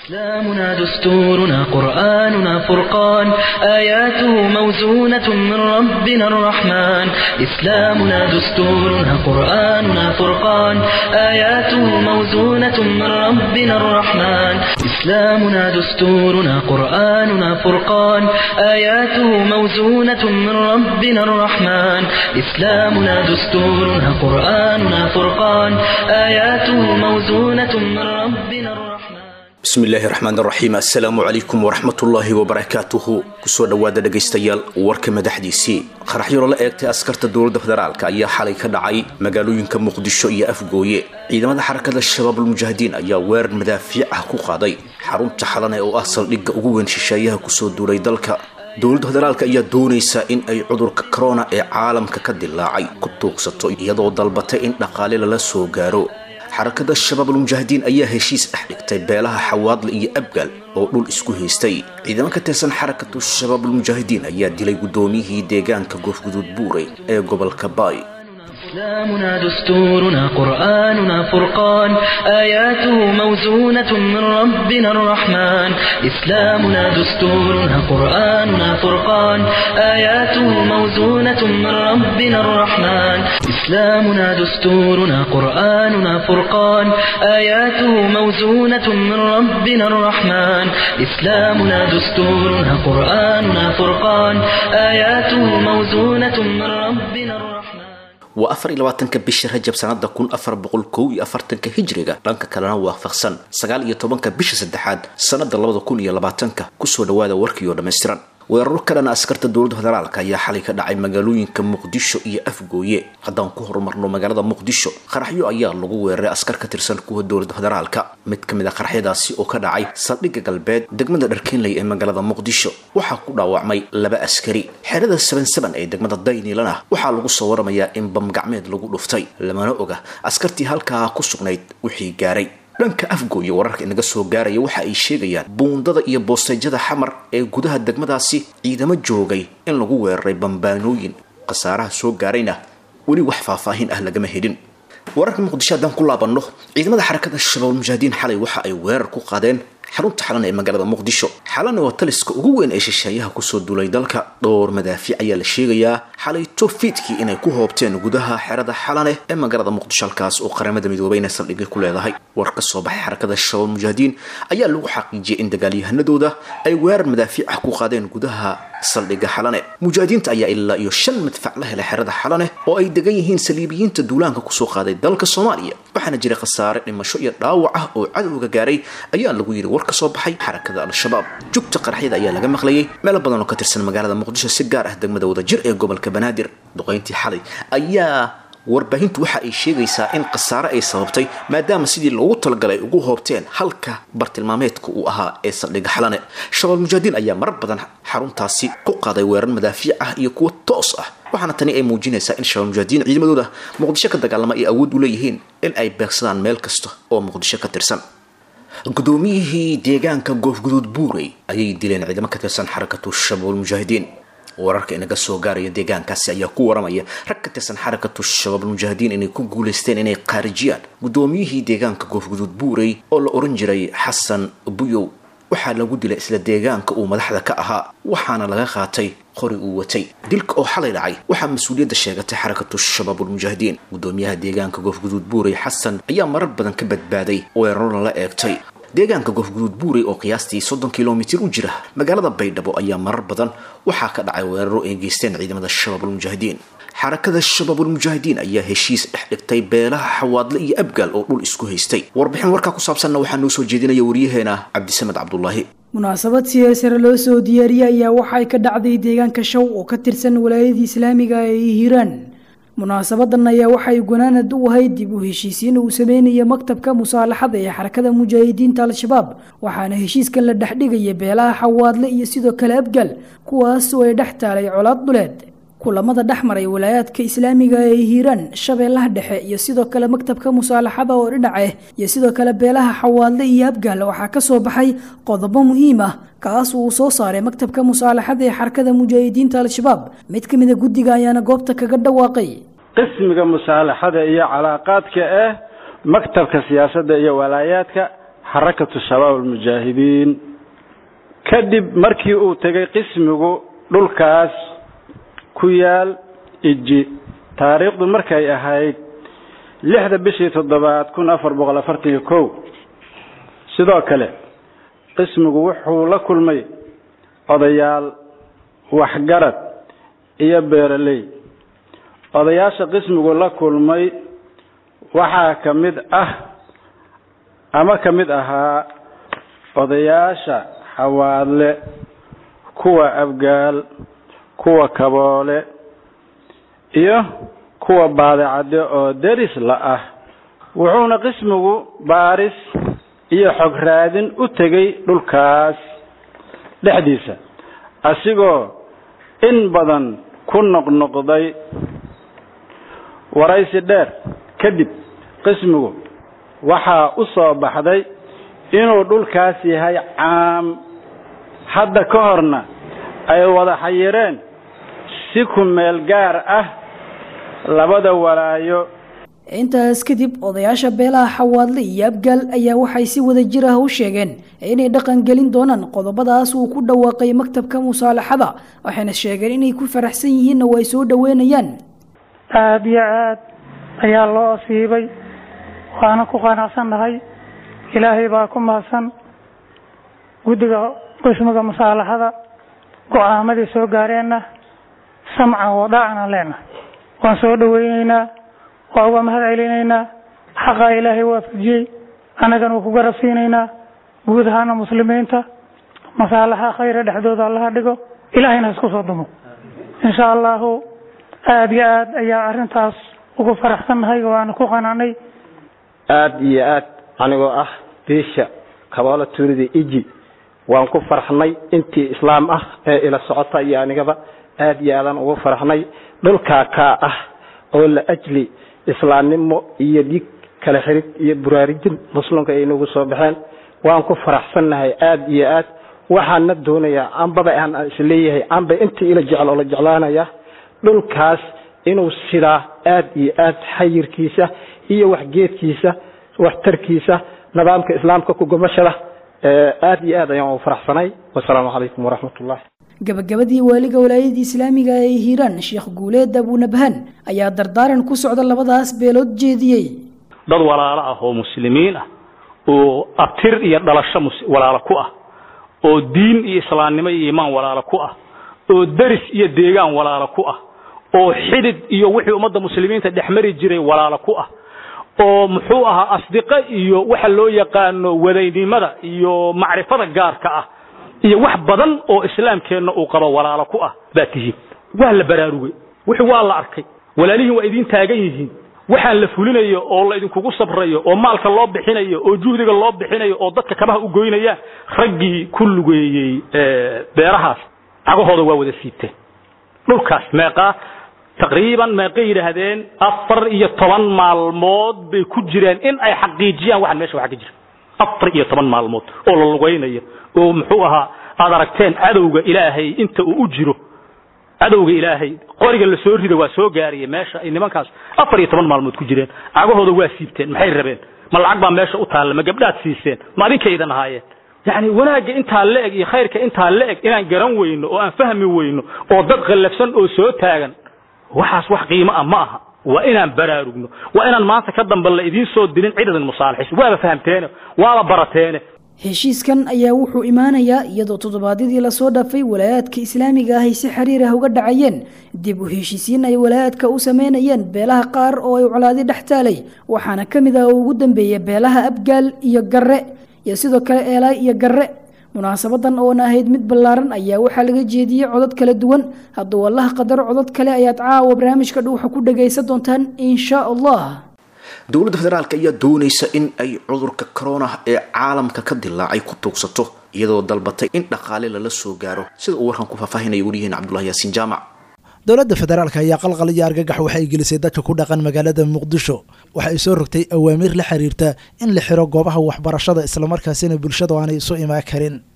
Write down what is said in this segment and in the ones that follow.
إسلامنا دستورنا قرآننا فرقان آياته موزونة من ربنا الرحمن إسلامنا دستورنا قرآننا فرقان آياته موزونة من ربنا الرحمن إسلامنا دستورنا قرآننا فرقان آياته موزونة من ربنا الرحمن إسلامنا دستورنا قرآننا فرقان آياته موزونة من ربنا الرحمن bismi illaahi raxmaan raxiim assalaamu calaykum waraxmatullaahi wabarakaatuhu kusoo dhowaada dhegaystayaal warka madaxdiisii qaraxyaro la eegtay askarta dowladda federaalk ayaa xalay ka dhacay magaalooyinka muqdisho iyo afgooye ciidamada xarakada shabaab almujaahidiin ayaa weerar madaafiic ah ku qaaday xarunta xalane oo ah saldhigga ugu weyn shisheeyaha kusoo duulay dalka dowladda federaalk ayaa doonaysa in ay cudurka corona ee caalamka ka dilaacay ku tuugsato iyadoo dalbatay in dhaqaale lala soo gaaro xarakada shabaab almujaahidiin ayaa heshiis dhex dhigtay beelaha xawaadle iyo abgaal oo dhul isku haystay ciidamo ka tirsan xarakatu shabaab almujaahidiin ayaa dilay guddoomiyihii deegaanka goofguduud buurey ee gobolka baay إسلامنا دستورنا قرآننا فرقان آياته موزونة من ربنا الرحمن إسلامنا دستورنا قرآننا فرقان آياته موزونة من ربنا الرحمن إسلامنا دستورنا قرآننا فرقان آياته موزونة من ربنا الرحمن إسلامنا دستورنا قرآننا فرقان آياته موزونة من ربنا الرحمن waa afar iyo labaatanka bisha rajab sanada kun afar boqol kow iyo afartanka hijriga dhanka kalena waafaqsan sagaal iyo tobanka bisha saddexaad sanada labada kun iyo labaatanka kusoo dhawaada warkii oo dhammaystiran weeraro kalena askarta dowladda federaalk ayaa xalay ka dhacay magaalooyinka muqdisho iyo afgooye haddaan ku horumarno magaalada muqdisho qaraxyo ayaa lagu weeraray askar ka tirsan kuwa dowladda federaalka mid ka mid a qaraxyadaasi oo ka dhacay saldhigga galbeed degmada dharkeenley ee magaalada muqdisho waxaa ku dhaawacmay laba askari xerada saban saban ee degmada daynilana waxaa lagu soo waramayaa in bamgacmeed lagu dhuftay lamana oga askartii halkaa ku sugnayd wixii gaaray dhanka afgooye wararka inaga soo gaaraya waxa ay sheegayaan buundada iyo boosteyjada xamar ee gudaha degmadaasi ciidamo joogay in lagu weeraray bambaanooyin khasaaraha soo gaarayna weli wax faahfaahin ah lagama helin wararka muqdisho haddaan ku laabanno ciidamada xarakada shabaab mujaahidiin xalay waxa ay weerar ku qaadeen xarunta xalan ee magaalada muqdisho xalana waa taliska ugu weyn ee shisheeyaha kusoo duulay dalka dhowr madaafiic ayaa la sheegayaa xalayto fiidkii inay ku hoobteen gudaha xerada xalane ee magaalada muqdisho halkaas oo qaramada midoobeyna saldhigay ku leedahay war ka soo baxay xarakada shabaab mujaahidiin ayaa lagu xaqiijiyay in dagaalyahanadooda ay weerar madaafiic ah ku qaadeen gudaha saldhigga xalane mujaahidiinta ayaa ilaa iyo shan madfac la helay xerada xalane oo ay degan yihiin saliibiyiinta duulaanka kusoo qaaday dalka soomaaliya waxaana jiray khasaare dhimasho iyo dhaawac ah oo cadowga gaaray ayaa lagu yidhi war ka soo baxay xarakada al-shabaab jugta qaraxyada ayaa laga maqlayay meelo badan oo ka tirsan magaalada muqdisho si gaar ah degmada wadajir ee gobolka banaadir duqayntii xalay ayaa warbaahintu waxa ay sheegaysaa in khasaare ay sababtay maadaama sidii loogu talagalay ugu hoobteen halka bartilmaameedka uu ahaa ee saldhigga xalane shabaab mujaahidiin ayaa marar badan xaruntaasi ku qaaday weerar madaafiic ah iyo kuwo toos ah waxaana tani ay muujinaysaa in shabaab mujaahidiin ciidamadooda muqdisho ka dagaalama ay awood u leeyihiin in ay beegsadaan meel kasta oo muqdisho ka tirsan guddoomiyihii deegaanka goofguduud buurey ayay dileen ciidamo ka tirsan xarakatu shabaab mujaahidiin wararka inaga soo gaaraya deegaankaasi ayaa ku waramaya rag ka tirsan xarakatu shabaab almujaahidiin inay ku guulaysteen inay qaarijiyaan guddoomiyihii deegaanka goofguduud buurey oo la oran jiray xasan buyow waxaa lagu dilay isla deegaanka uu madaxda ka ahaa waxaana laga qaatay qori uu watay dilka oo xalay dhacay waxaa mas-uuliyadda sheegatay xarakatu shabaab almujaahidiin guddoomiyaha deegaanka goofguduud buurey xasan ayaa marar badan ka badbaaday weeraro lala eegtay deegaanka goofguduud buurey oo qiyaastii soddon kilomitir u jira magaalada baydhabo ayaa marar badan waxaa ka dhacay weeraro ay geysteen ciidamada shabaab almujaahidiin xarakada shabaab almujaahidiin ayaa heshiis dhex dhigtay beelaha xawaadle iyo abgaal oo dhul isku haystay warbixin warkaa ku saabsanna waxaa noo soo jeedinaya waryaheena cabdisamed cabdulaahi munaasabad siyaasare loo soo diyaariyey ayaa waxay ka dhacday deegaanka show oo ka tirsan walaayadii islaamiga ee hiiraan munaasabadan ayaa waxay gunaanad u ahayd dib u heshiisiin uu sameynaya maktabka musaalaxada ee xarakada mujaahidiinta al-shabaab waxaana heshiiskan la dhexdhigaya beelaha xawaadle iyo sidoo kale abgaal kuwaas oo ay dhex taalay colaad dhuleed kulamada dhex maray walaayaadka islaamiga ee hiiraan shabeellaha dhexe iyo sidoo kale maktabka musaalaxada oo dhinace iyo sidoo kale beelaha xawaadle iyo abgaal waxaa kasoo baxay qodobo muhiim ah kaas uu soo saaray maktabka musaalaxada ee xarakada mujaahidiinta al-shabaab mid ka mida guddiga ayaana goobta kaga dhawaaqay qismiga musaalaxada iyo calaaqaadka ah maktabka siyaasadda iyo walaayaadka xarakatu shabaab almujaahidiin kadib markii uu tegay qismigu dhulkaas ku yaal iji taariikhdu markay ahayd lixda bishii toddobaad kun afar boqol afartan iyo kow sidoo kale qismigu wuxuu la kulmay odayaal waxgarad iyo beeraley odayaasha qismigu la kulmay waxaa ka mid ah ama ka mid ahaa odayaasha xawaadle kuwa abgaal kuwa kaboole iyo kuwa baadicadde oo deris la ah wuxuuna qismigu baaris iyo xog raadin u tegay dhulkaas dhexdiisa asigoo in badan ku noqnoqday waraysi dheer kadib qismigu waxaa u soo baxday inuu dhulkaas yahay caam hadda ka horna ay wada xayireen si ku meel gaar ah labada walaayo intaas kadib odayaasha beelaha xawaadle iyo abgaal ayaa waxay si wada jir ah u sheegeen inay dhaqan gelin doonaan qodobadaas uu ku dhawaaqay maktabka musaalaxada waxayna sheegeen inay ku faraxsan yihiinna way soo dhoweynayaan aada iyo aad ayaa loo asiibay waana ku qanacsannahay ilaahay baa ku mahadsan guddiga qismiga musaalaxada go-aamadii soo gaareenna samcan wadaacan leenahay waan soo dhaweyneynaa waa uga mahad celinaynaa xaqaa ilaahay waafajiyey annagana wuu ku garab siinaynaa guud ahaana muslimiinta masaalaxa khayra dhexdooda allaha dhigo ilaahayna isku soo dumo insha allahu aada iyo aad ayaa arrintaas ugu faraxsannahay waana ku qanacnay aada iyo aad anigoo ah biisha kaboolo tuulida iji waan ku farxnay intii islaam ah ee ila socota iyo anigaba aada iyo aadaan ugu farxnay dhulkaa kaa ah oo la ajli islaamnimo iyo dhiig kala xirid iyo buraarijin muslimka ay nagu soo baxeen waan ku faraxsannahay aada iyo aad waxaana doonayaa ambaba aan isleeyahay amba intii ila jecel oo la jeclaanaya dhulkaas inuu sidaa aada iyo aad xayirkiisa iyo waxgeedkiisa waxtarkiisa nidaamka islaamka kugumashada aada iyo aad ayaan u faraxsanay wasalaamu calaykum waraxmat ullah gabagabadii waaliga walaayadii islaamiga ee hiiraan sheekh guuleed abunabhan ayaa dardaaran ku socda labadaas beelood jeediyey dad walaalo ah oo muslimiin ah oo abtir iyo dhalasho walaalo ku ah oo diin iyo islaamnimo iyo iimaan walaalo ku ah oo deris iyo deegaan walaalo ku ah oo xidid iyo wixii ummadda muslimiinta dhexmari jiray walaalo ku ah oo muxuu ahaa asdiqo iyo waxa loo yaqaano wadaynimada iyo macrifada gaarka ah iyo wax badan oo islaamkeenna uu qabo walaalo ku ah baa tihiin waa la baraarugay wixii waa la arkay walaalihiin waa idiin taagan yihiin waxaan la fulinayo oo la idinkugu sabrayo oo maalka loo bixinayo oo juhdiga loo bixinayo oo dadka kabaha u goynayaan raggii ku lugeeyey beerahaas cagahooda waa wada siibteen dhulkaas meeqaa taqriiban meeqay yidhaahdeen afar iyo toban maalmood bay ku jireen in ay xaqiijiyaan waxaan meesha waxa ka jira afar iyo toban maalmood oo la lugaynayo oo muxuu ahaa aad aragteen cadowga ilaahay inta uu u jiro cadowga ilaahay qoriga la soo rida waa soo gaaraya meesha ay nimankaas afar iyo toban maalmood ku jireen cagahooda waa siibteen maxay rabeen ma lacag baa meesha u taalla ma gabdhaad siiseen ma adinkaydan ahaayeen yacni wanaagga intaa la eg iyo khayrka intaa la eg inaan garan weyno oo aan fahmi weyno oo dad khallafsan oo soo taagan waxaas wax qiimo ah ma aha waa inaan baraarugno waa inaan maanta ka dambe la idiin soo dilin cidadan musaalixis waaba fahamteene waaba barateene heshiiskan ayaa wuxuu imaanayaa iyadoo toddobaadyadii lasoo dhaafay walaayaadka islaamiga ah ay si xiriir ah uga dhacayeen dib u heshiisiin ay walaayaadka u sameynayeen beelaha qaar oo ay colaadi dhex taalay waxaana ka mid ah oo ugu dambeeya beelaha abgaal iyo garre iyo sidoo kale eelaay iyo garre munaasabadan oona ahayd mid ballaaran ayaa waxaa laga jeediyey codad kala duwan hadduu allaha qadaro codad kale ayaad caawa barnaamijka dhuuxa ku dhagaysan doontaan insha allah dowladda federaalk ayaa doonaysa in ay cudurka corona ee caalamka ka dilaacay ku tuugsato iyadoo dalbatay in dhaqaale lala soo gaaro sida uu warkan ku faahfaahinaya weliyihiin cabdullahi yaasiin jaamac dowladda federaalk ayaa qalqal iyo argagax waxay gelisay dadka ku dhaqan magaalada muqdisho waxa ay soo rogtay awaamiir la xiriirta in la xiro goobaha waxbarashada islamarkaasina bulshadu aanay isu imaan karin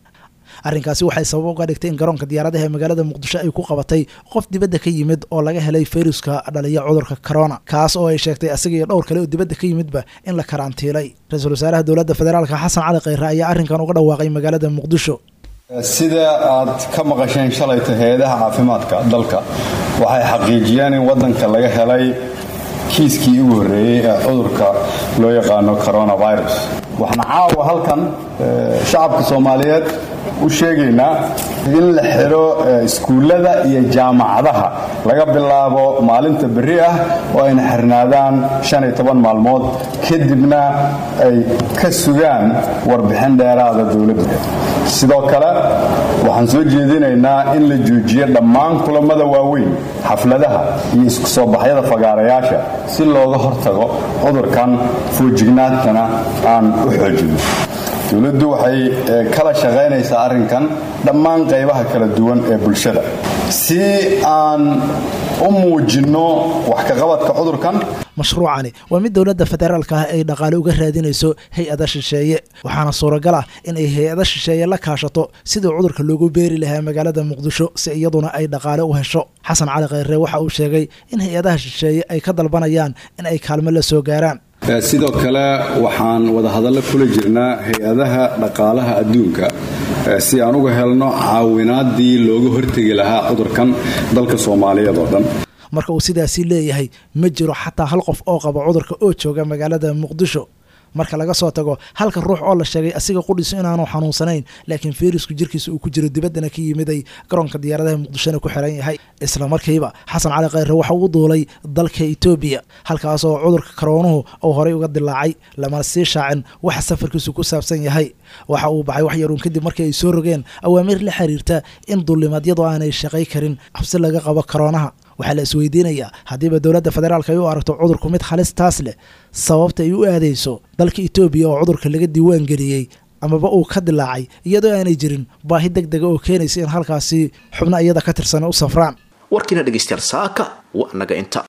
arrinkaasi waxay sabab uga dhigtay in garoonka diyaaradaha ee magaalada muqdisho ay ku qabatay qof dibadda ka yimid oo laga helay fayruska dhaliya cudurka corona kaas oo ay sheegtay asaga iyo dhowr kale oo dibadda ka yimidba in la karantiilay ra-iisul wasaaraha dowladda federaalka xasan cali kheyre ayaa arrinkan uga dhawaaqay magaalada muqdisho sida aad ka maqasheen shalayta hay-adaha caafimaadka dalka waxay xaqiijiyeen in waddanka laga helay kiiskii ugu horreeyey ee cudurka loo yaqaano coronavirus waxaan caawa halkan shacabka soomaaliyeed u sheegaynaa in la xidho iskuullada iyo jaamacadaha laga bilaabo maalinta berri ah oo ayna xirnaadaan shan iyo toban maalmood kadibna ay ka sugaan warbixin dheeraada dowladda sidoo kale waxaan soo jeedinaynaa in la joojiyo dhammaan kulammada waaweyn xafladaha iyo isku soo baxyada fagaarayaasha si looga hortago cudurkan foojignaadkana aan u xoojino dowladdu waxay kala shaqaynaysaa arrinkan dhammaan qaybaha kala duwan ee bulshada si aan u muujinno wax kaqabadka cudurkan mashruucani waa mid dowladda federaalka ah ay dhaqaale uga raadinayso hay-ada shisheeye waxaana suuragal ah in ay hay-ada shisheeye la kaashato sidii cudurka loogu beeri lahaa magaalada muqdisho si iyaduna ay dhaqaale u hesho xasan cali kheyre waxa uu sheegay in hay-adaha shisheeye ay ka dalbanayaan in ay kaalmo la soo gaaraan sidoo kale waxaan wadahadallo kula jirnaa hay-adaha dhaqaalaha adduunka si aan uga helno caawinaadii looga hortegi lahaa cudurkan dalka soomaaliyeed oo dhan marka uu sidaasi leeyahay ma jiro xataa hal qof oo qaba cudurka oo jooga magaalada muqdisho marka laga soo tago halka ruux oo la sheegay asiga qudhiso inaanu xanuunsanayn laakiin fayrasku jirkiisa uu ku jiro dibaddana ka yimiday garoonka diyaaradaha muqdishona ku xiran yahay isla markiiba xasan cali kheyre waxa uu duulay dalka etoobiya halkaas oo cudurka karoonuhu uu horey uga dilaacay lamana sii shaacin waxa safarkiisu ku saabsan yahay waxa uu baxay wax yaruun kadib markii ay soo rogeen awaamiir la xiriirta in duulimadyadu aanay shaqay karin xabsi laga qabo karoonaha waxaa la isweydiinayaa haddiiba dowladda federaalk ay u aragto cudurku mid halis taas leh sababta ay u aadayso dalka etoobiya oo cudurka laga diiwaan geliyey amaba uu ka dilaacay iyadoo aanay jirin baahi deg dega oo keenaysa in halkaasi xubno iyada ka tirsan u safraan warkiina dhegaystayaal saaka waa naga inta